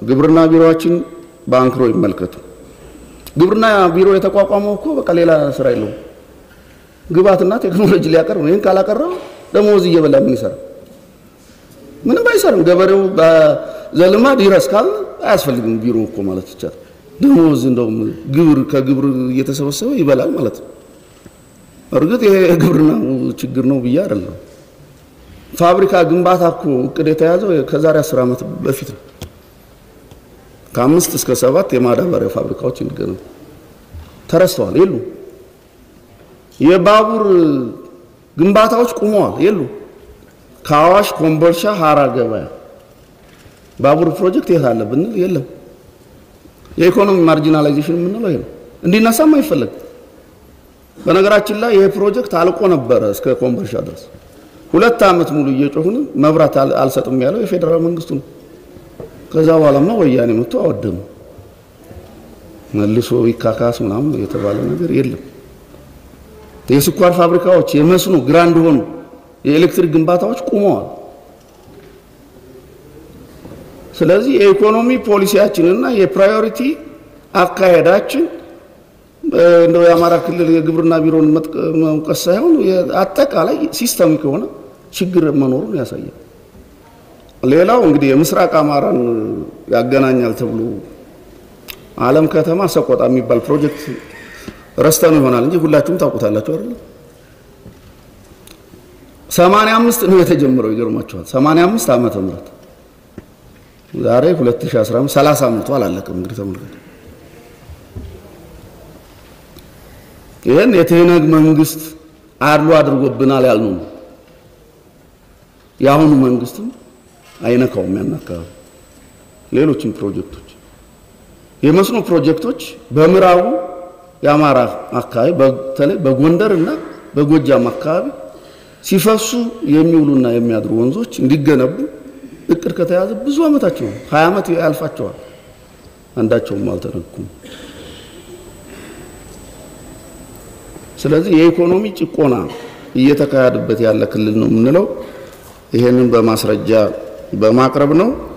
ግብርና ቢሮዎችን በአንክሮ ይመልከቱ። ግብርና ቢሮ የተቋቋመው እኮ በቃ ሌላ ስራ የለውም። ግብዓትና ቴክኖሎጂ ሊያቀርብ ይህን ካላቀረበ ደሞዝ እየበላ ምን ይሰራ? ምንም አይሰርም። ገበሬው በዘልማድ ይረስ ካል አያስፈልግም ቢሮ እኮ ማለት ይቻላል። ደሞዝ እንደውም ግብር ከግብር እየተሰበሰበ ይበላል ማለት ነው። እርግጥ ይሄ የግብርና ችግር ነው ብዬ አይደለም። ፋብሪካ ግንባታ እኮ እቅድ የተያዘው ከዛሬ አስር ዓመት በፊት ነው። ከአምስት እስከ ሰባት የማዳበሪያ ፋብሪካዎች እንዲገነቡ ተረስተዋል፣ የሉ። የባቡር ግንባታዎች ቁመዋል፣ የሉ። ከአዋሽ ኮምቦልሻ፣ ሀራ ገበያ ባቡር ፕሮጀክት የት አለ ብንል የለም። የኢኮኖሚ ማርጂናላይዜሽን የምንለው ይሄ ነው። እንዲነሳም አይፈለግም። በነገራችን ላይ ይሄ ፕሮጀክት አልቆ ነበረ እስከ ኮምቦልሻ ድረስ ሁለት ዓመት ሙሉ እየጮሁን መብራት አልሰጥም ያለው የፌዴራል መንግስቱ ነው። ከዛ በኋላማ ወያኔ መጥቶ አወደሙ። መልሶ ይካካስ ምናምን የተባለ ነገር የለም። የስኳር ፋብሪካዎች፣ የመስኖ ግራንድ ሆኑ የኤሌክትሪክ ግንባታዎች ቁመዋል። ስለዚህ የኢኮኖሚ ፖሊሲያችንና የፕራዮሪቲ አካሄዳችን እንደው የአማራ ክልል የግብርና ቢሮን መውቀስ ሳይሆን አጠቃላይ ሲስተሚክ የሆነ ችግር መኖሩን ያሳያል። ሌላው እንግዲህ የምስራቅ አማራን ያገናኛል ተብሎ አለም ከተማ ሰቆጣ የሚባል ፕሮጀክት ረስተኑ ይሆናል እንጂ ሁላችሁም ታውቁታላችሁ አይደል? 85 ነው የተጀመረው። ይገርማችኋል። 85 ዓመተ ምህረት ዛሬ 2015 30 ዓመቱ አላለቀም። እንግዲህ ተመልከቱ። ይህን የትህነግ መንግስት አድሎ አድርጎብናል ያልነው ነው። የአሁኑ መንግስትም አይነካውም ያን አካባቢ። ሌሎችም ፕሮጀክቶች የመስኖ ፕሮጀክቶች በምዕራቡ የአማራ አካባቢ በተለይ በጎንደር እና በጎጃም አካባቢ ሲፈሱ የሚውሉና የሚያድሩ ወንዞች እንዲገነቡ እቅድ ከተያዘ ብዙ ዓመታቸው ነው። ሀያ ዓመት ያልፋቸዋል። አንዳቸውም አልተነኩም። ስለዚህ የኢኮኖሚ ጭቆና እየተካሄደበት ያለ ክልል ነው የምንለው ይሄንን በማስረጃ በማቅረብ ነው።